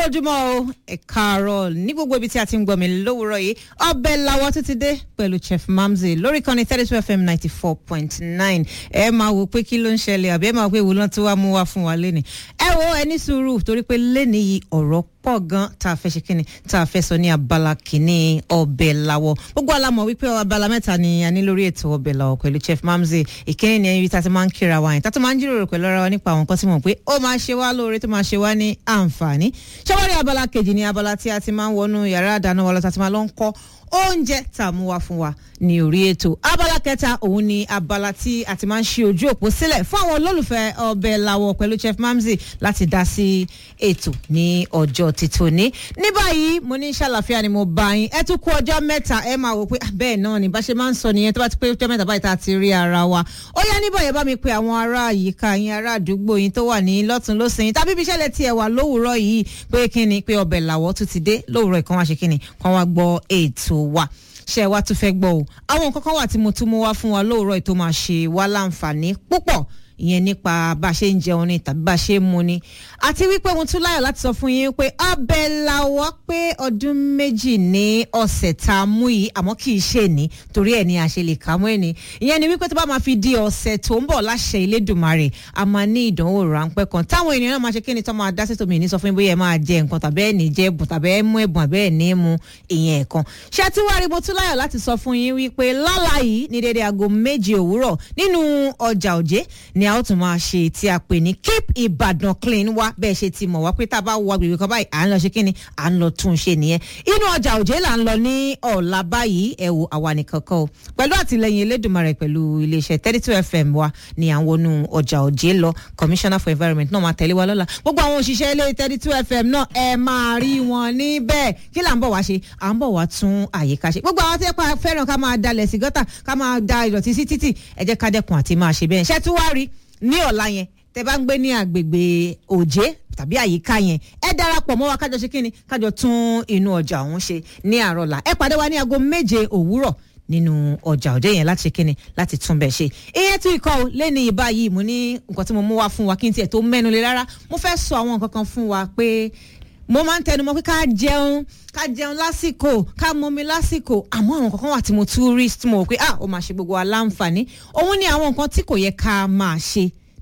ojúmọ́ o ẹ káàárọ̀ ní gbogbo ibi tí a ti ń gbọ́ mi lówùúrọ̀ yìí ọbẹ̀ làwọ̀ tó ti dé pẹ̀lú chef mamzi lórí kan ní thirty two fm ninety four point nine ẹ máa wò pé kí ló ń ṣẹlẹ̀ àbí ẹ máa wò pé ìwòlán tí wàá mú wá fún wa lẹ́nìí ẹ wo ẹ ní sùúrù torí pé lẹ́nìí yìí ọ̀rọ̀ pọ̀ gan tá a fẹ́ ṣe kíni tá a fẹ́ sọ ní abala kìíní ọbẹ̀ làwọ̀ gbogbo alamọ̀ wípé abala mẹ́ta ni a ní lórí ètò ọbẹ̀ làwọ̀ pẹ̀lú chef mamzi ìkíní ni ibi tá a ti máa ń kíra wa yẹn tá a ti máa ń jíròrò pẹ̀lú ara wa nípa àwọn nǹkan tí mo pé ó máa ṣe wá lóore tó máa ṣe wá ní àǹfààní ṣọwọ́rí abala kejì ni abala tí a ti máa ń wọnú yàrá àdáná wa lọ tá a ti máa lọ ń kọ́ oúnjẹ tá a mú wá fún wa ní orí ètò abala kẹta òun ni abala tí a ti máa ń ṣe ojú òpó sílẹ̀ fún àwọn olólùfẹ́ ọbẹ̀ làwọ̀ pẹ̀lú chef mamzi láti dá sí ètò ní ọjọ́ títòní ní báyìí mo ní ṣàlàfíà ni mo bá yín ẹ tún kú ọjọ́ mẹ́ta ẹ máa wò pé bẹ́ẹ̀ náà ni bá ṣe máa ń sọ nìyẹn tó bá ti pé ọjọ́ mẹ́ta báyìí tá a ti rí ara wa ó yá níbọ̀ yẹn bá mi pe àwọn ará àyíká yín ará àdúgbò yín tó wà ní lọ́tún lọ́sìn tàbí ibi iṣẹ́ lẹ tiẹ̀ wà lówùúrọ̀ yìí pé kí ni pé ọbẹ̀ làwọ̀ tún ti dé lówùúrọ̀ ìkan wá ṣe kí ni kan wá gbọ́ ètò wa ṣe wa tún fẹ́ gbọ́ o àwọn nǹkan kan wà tí mo tún mú wá fún wa lóòrọ̀ ètò máa ṣe wá láǹfààní púpọ̀ ìyẹn nípa bá a ṣe ń jẹun ni tàbí bá a ṣe ń mu ni àti wípé mo tún láyọ̀ láti sọ fún yín pé ọbẹ̀ làwọ̀ pé ọdún méjì ní ọ̀sẹ̀ tá a mú yìí àmọ́ kì í ṣe ní torí ẹ̀ ní a ṣe lè kà mọ́ ẹ̀ ní ìyẹn ni wípé tó bá máa fi di ọ̀sẹ̀ tó ń bọ̀ láṣẹ Elédùmarè a máa ní ìdánwò ráńpẹ́ kan táwọn ènìyàn náà máa ṣe kí ni tó máa dá sí tòmí ní sọ fún yín bóyá ẹ máa jẹ nǹkan tàbí ẹ ní jẹ ẹbùn tàbí ẹ mú ẹbùn àbí ẹ ní mu ìyẹn ẹ̀kan ṣé tí wàá rí mo tún láyọ̀ láti sọ fún yín wípé lálá yìí ní dédé aago méje òwúrọ̀ nínú ọjà òjé ni a ó tún máa ṣe tí a pè ní keep Ìbàdàn clean wá bẹ́ẹ̀ ṣe ti mọ̀ wá pé tá a bá wọ agbègbè kan báyìí à ń lọ ṣe kí ni à ń lọ tún un ṣe nìyẹn inú ọjà òjé là ń lọ ní ọ̀la báyìí ẹ wo àwa nìkan kọ́ o pẹ̀lú àtìlẹyìn Elédùmarè pẹ̀lú iléeṣẹ́ thirty two fm wa ni à ń wọnú ọjà òjé lọ commissioner for environment náà máa tẹ̀lé wa lọ́la gbogbo àwọn òṣìṣẹ́ ilé thirty two fm náà ẹ máa rí wọn níbẹ̀ kí là ń bọ̀ wá ṣe à ń bọ̀ wá tún àyíká ṣe gbogbo àwọn tí wọ́n fẹ́ràn ká máa dalẹ̀ sí gọ́tà ká máa da ìdọ̀tí sí títì ẹ jẹ́ ká dẹ́kun àti máa ṣe bẹ́ẹ̀ ṣẹ́ tún wá rí ní ọ̀la yẹn tẹ bá ń gbé ní agbègbè òjé tàbí àyíká yẹn ẹ darapọ̀ mọ́ wa kájọ ṣe kínni kájọ tún inú ọjà ọ̀hún ṣe ní àárọ̀ la ẹ pàdé wa ní aago méje òwúrọ̀ nínú ọjà òde yẹn láti ṣe kínni láti tún bẹ̀ ṣe ìyẹn tún ikọ̀ o lẹ́ni ìbá yìí mo ní nǹkan tí mo mú wá fún wa kí n tiẹ̀ tó mẹ́nu lé rárá mo fẹ́ sọ àwọn nǹkan kan fún wa pé mo máa ń tẹnumọ́ pé ká jẹun ká jẹun lásìkò ká mọmi lásìkò àmọ́ àwọn kankan wà tí mo tún rí tí mo rò pé ah ó máa ṣe gbogbo wa láǹfààní òun ni àwọn nǹkan tí kò yẹ ká máa ṣe